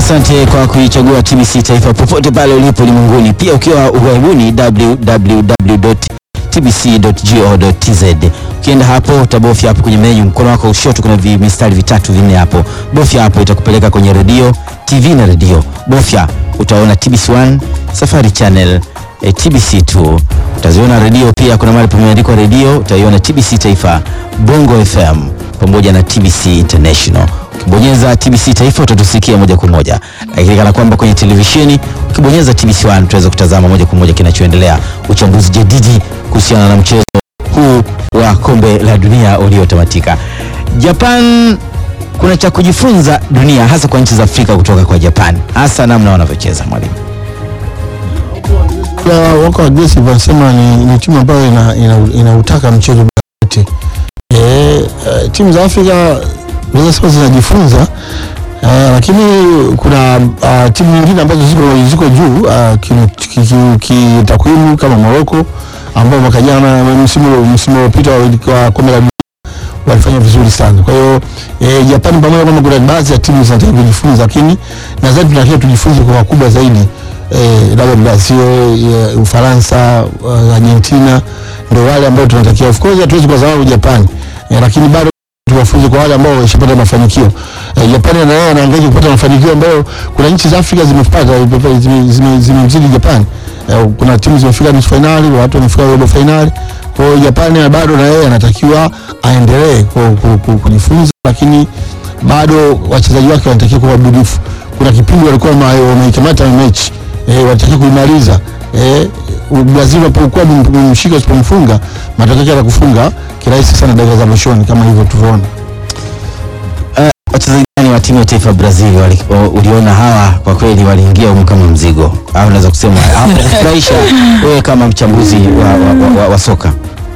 Asante kwa kuichagua TBC Taifa popote pale ulipo ulimwenguni, pia ukiwa ughaibuni www.tbc.go.tz. Ukienda hapo utabofya hapo kwenye menu, mkono wako ushoto kuna vimistari vitatu vinne hapo, bofya hapo, itakupeleka kwenye redio, TV na redio. Bofya utaona TBC1, Safari Channel, eh, TBC2 utaziona redio pia, kuna mahali pameandikwa redio, utaiona TBC Taifa, Bongo FM pamoja na TBC International. Ukibonyeza TBC Taifa utatusikia moja kwa moja, lakini kana kwamba kwenye televisheni ukibonyeza TBC1 utaweza kutazama moja kwa moja kinachoendelea, uchambuzi jadidi kuhusiana na mchezo huu wa kombe la dunia uliotamatika. Japan, kuna cha kujifunza dunia, hasa kwa nchi za Afrika kutoka kwa Japan, hasa namna wanavyocheza mwalimu. Ya, wako aggressive wanasema ni, ni timu ambayo ina, ina, inautaka mchezo wote. E, e, timu za Afrika naweza sema zinajifunza e, lakini kuna uh, timu nyingine ambazo ziko, ziko juu uh, kitakwimu ki, ki, ki, kama Morocco ambao mwaka jana msimu msimu uliopita wa kombe la dunia walifanya vizuri sana. Kwa hiyo e, Japani pamoja kwamba kuna baadhi ya timu zinataka kujifunza, lakini nadhani tunatakiwa tujifunze kwa wakubwa zaidi eh, labda Brazil, eh, Ufaransa, uh, Argentina ndio wale ambao tunatakiwa. Of course hatuwezi kwa sababu Japani eh, lakini bado tuwafunze kwa wale ambao wameshapata mafanikio. Eh, Japani na yeye anaangalia kupata mafanikio ambayo kuna nchi za Afrika zimepata zimemzidi zime, zime, zime Japani. Eh, kuna timu zimefika nusu finali, watu wamefika robo finali. Kwa hiyo Japani bado na yeye anatakiwa aendelee kujifunza, lakini bado wachezaji wake wanatakiwa kuwa wabunifu. Kuna kipindi walikuwa wameikamata mechi eh, wanatakiwa kuimaliza eh, Brazil unapokuwa mshika usipomfunga matokeo yake yanakufunga kirahisi sana dakika za mwishoni kama hivyo tulivyoona. Uh, wachezaji gani wa timu ya taifa Brazil wali, uliona hawa kwa kweli waliingia humu kama mzigo au unaweza kusema hawakufurahisha wewe kama mchambuzi wa, wa, wa, wa, wa soka?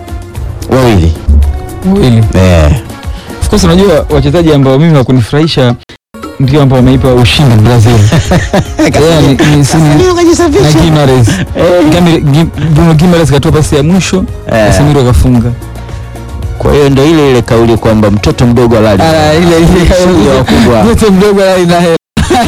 Wawili wawili, eh. Of course unajua wachezaji ambao mimi wakunifurahisha ndio ambao wameipa ushindi Brazil. Yeah, ni- ni- si- na Gimares. Gami- Gi- Bruno Gimares katoa pasi ya mwisho Eh. Casemiro akafunga. Kwa hiyo ndo ile ile kauli kwamba mtoto mdogo halali Ah, ile ile Sio wakubwa. mtoto mdogo ina hela.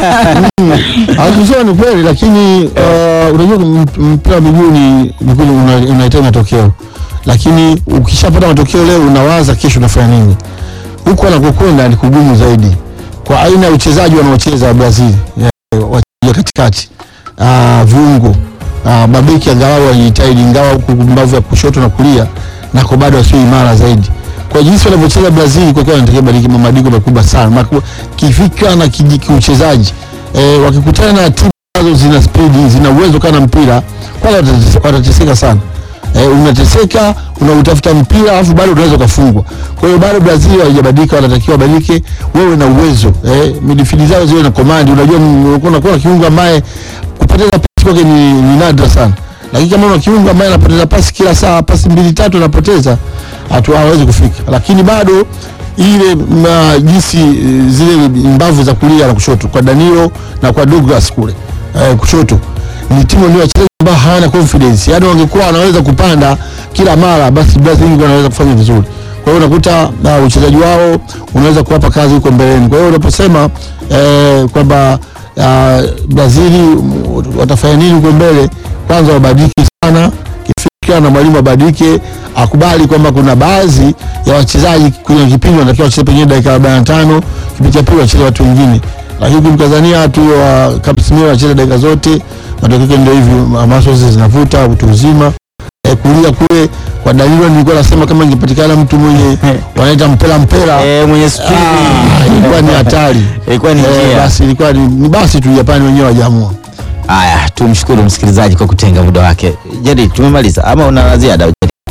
Hakusema ni kweli, lakini uh, unajua m- mpira wa miguu ni ni kweli una- unahitaji matokeo, lakini ukishapata matokeo leo unawaza kesho unafanya nini. Huko anakokwenda ni kugumu zaidi kwa aina ya uchezaji wanaocheza wa Brazil, ya- wachezaji katikati, uh, viungo uh, mabeki angalau wanajitahidi, ingawa huku mbavu ya kushoto na kulia nako bado wasio imara zaidi. Kwa jinsi wanavyocheza Brazil, kwa kweli wanatakiwa badilike mabadiliko makubwa sana makubwa kifikra na kiji- kiuchezaji. E, wakikutana na timu ambazo zina spidi zina uwezo kana mpira, kwanza watatese- watateseka sana. E, unateseka unautafuta mpira alafu bado unaweza ukafungwa. Kwa hiyo bado Brazil haijabadilika, wanatakiwa wabadilike, wewe na uwezo e, midfield zao ziwe na komandi. Unajua m- unakuwa na kiungo ambaye kupoteza pasi kwake ni, ni nadra sana, lakini kama una kiungo ambaye anapoteza pasi kila saa, pasi mbili tatu anapoteza, hatu hawezi kufika, lakini bado ile ma, jinsi eh, zile mbavu za kulia na kushoto kwa Danilo na kwa Douglas kule eh, kushoto ni timu ndio wachezaji ambao hawana confidence, yaani wangekuwa wanaweza kupanda kila mara, basi Brazil wanaweza kufanya vizuri. Kwa hiyo unakuta uh, uchezaji wao unaweza kuwapa kazi huko mbeleni. Kwa hiyo unaposema eh, kwamba uh, Brazil mm, watafanya nini huko mbele, kwanza wabadiliki sana kifikra na mwalimu abadilike, akubali kwamba kuna baadhi ya wachezaji kwenye kipindi wanatakiwa wacheze pengine dakika 45, kipindi cha pili wacheze watu wengine, lakini kumkazania tu wa Casemiro wacheze dakika zote, matokeo yake ndio hivi, masozi zinavuta utu uzima. E, kulia kule kwa Danilo nilikuwa nasema kama ingepatikana mtu mwenye wanaita mpela mpela, Eh, mwenye spidi ah, ilikuwa ni hatari. ilikuwa ni Eh, njia. basi ilikuwa ni, ni basi tu Japani wenyewe wajaamua. Haya, tumshukuru msikilizaji kwa kutenga muda wake. Jadi, tumemaliza ama una la ziada?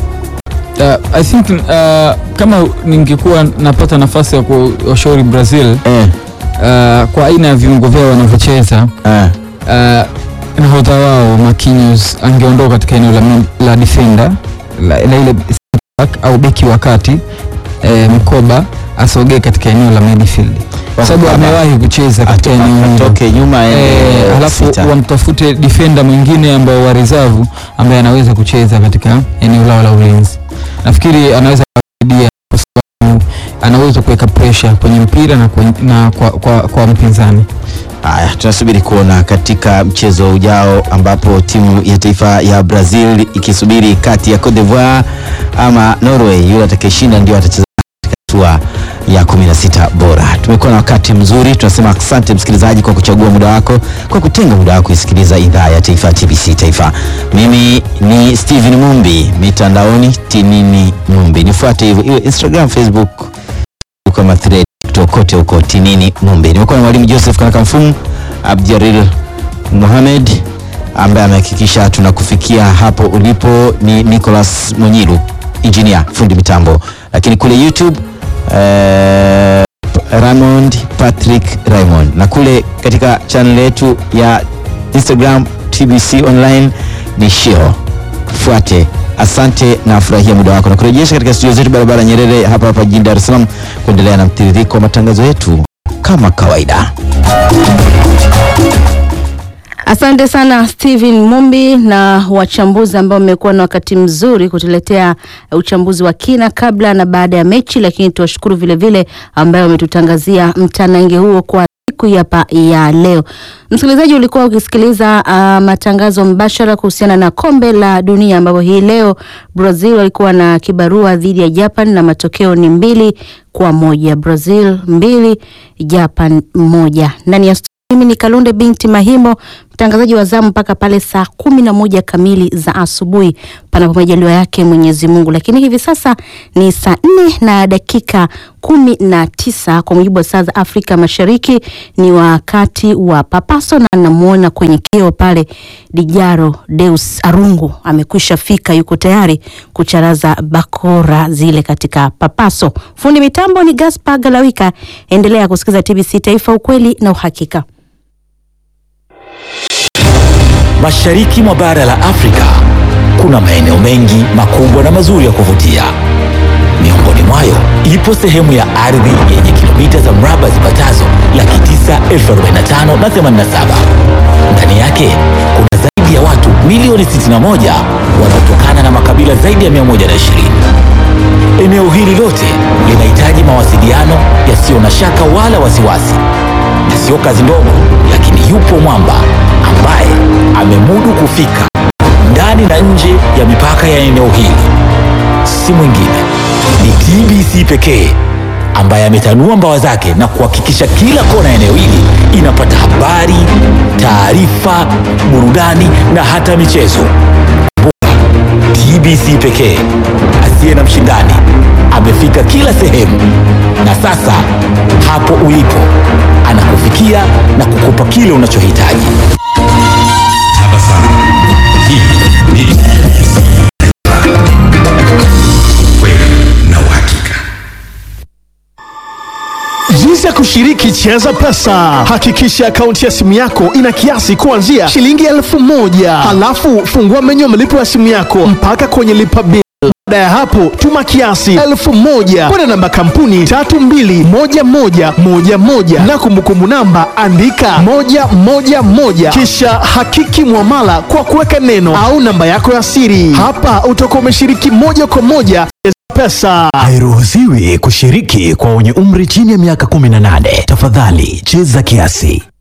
Uh, I think uh, kama ningekuwa napata nafasi ya kuwashauri Brazil Eh, uh, kwa aina ya viungo vyao wanavyocheza eh, uh, nahodha wao Marquinhos angeondoka katika eneo la, mid- la defender la, la ile back au beki wa kati eh, mkoba asogee katika eneo la midfield kwa sababu Mkoba. amewahi kucheza katika eneo hilo atoke nyuma Eh, aende halafu sita. wamtafute defender mwingine ambao wa reserve ambaye anaweza kucheza katika eneo lao la ulinzi. Nafikiri anaweza kusaidia kwa sababu anaweza kuweka pressure kwenye mpira na kwa, na kwa, kwa, kwa mpinzani. Haya, tunasubiri kuona katika mchezo ujao ambapo timu ya taifa ya Brazil ikisubiri kati ya Cote d'Ivoire ama Norway, yule atakayeshinda ndio atacheza katika hatua ya 16 bora. Tumekuwa na wakati mzuri, tunasema asante msikilizaji kwa kuchagua muda wako, kwa kutenga muda wako kusikiliza idhaa ya taifa ya TBC Taifa. Mimi ni Steven Mumbi, mitandaoni Tinini Mumbi, nifuate hivyo iwe Instagram, Facebook kama thread kote huko Tinini Mumbi. Nimekuwa na mwalimu Joseph Kanakamfumu, Abdiaril Mohamed ambaye amehakikisha tunakufikia hapo ulipo, ni Nicholas Monyilu engineer, fundi mitambo, lakini kule YouTube eh, Raymond Patrick Raymond, na kule katika channel yetu ya Instagram TBC online ni Shio. Fuate. Asante na furahia muda wako na kurejesha katika studio zetu barabara Nyerere hapa hapa jijini Dar es Salaam kuendelea na mtiririko wa matangazo yetu kama kawaida. Asante sana Steven Mumbi na wachambuzi ambao wamekuwa na wakati mzuri kutuletea uchambuzi wa kina kabla na baada ya mechi, lakini tuwashukuru vilevile ambayo wametutangazia mtanange huo kwa siku hapa ya leo. Msikilizaji, ulikuwa ukisikiliza uh, matangazo mbashara kuhusiana na kombe la dunia ambapo hii leo Brazil walikuwa na kibarua dhidi ya Japan na matokeo ni mbili kwa moja. Brazil mbili, Japan moja. Ndani ya studio mimi ni Kalunde binti Mahimo, mtangazaji wa zamu mpaka pale saa kumi na moja kamili za asubuhi, panapo majaliwa yake Mwenyezi Mungu. Lakini hivi sasa ni saa nne na dakika kumi na tisa kwa mujibu wa saa za Afrika Mashariki. Ni wakati wa papaso, na namuona kwenye kio pale Dijaro Deus Arungu amekwisha fika, yuko tayari kucharaza bakora zile katika papaso. Fundi mitambo ni Gaspar Galawika. Endelea kusikiza TBC Taifa, ukweli na uhakika. Mashariki mwa bara la Afrika kuna maeneo mengi makubwa na mazuri ya kuvutia. Miongoni mwayo ipo sehemu ya ardhi yenye kilomita za mraba zipatazo laki tisa elfu arobaini na tano na themanini na saba. Ndani yake kuna zaidi ya watu milioni 61 wanaotokana na makabila zaidi ya 120. Eneo hili lote linahitaji mawasiliano yasiyo na shaka wala wasiwasi, na sio kazi ndogo, lakini yupo mwamba ambaye amemudu kufika ndani na nje ya mipaka ya eneo hili. Si mwingine ni TBC pekee ambaye ametanua mbawa zake na kuhakikisha kila kona ya eneo hili inapata habari, taarifa, burudani na hata michezo. TBC pekee asiye na mshindani amefika kila sehemu, na sasa hapo ulipo anakufikia na kukupa kile unachohitaji. Jinsi ya kushiriki Cheza Pesa. Hakikisha akaunti ya simu yako ina kiasi kuanzia shilingi elfu moja halafu fungua menyu ya malipo ya simu yako mpaka kwenye lipa bill. Baada ya hapo tuma kiasi elfu moja kwenda namba kampuni tatu mbili moja moja moja moja na kumbukumbu namba andika moja moja moja kisha hakiki mwamala kwa kuweka neno au namba yako ya siri. Hapa utakuwa umeshiriki moja kwa moja Cheza Pesa. Hairuhusiwi kushiriki kwa wenye umri chini ya miaka 18. Tafadhali cheza kiasi.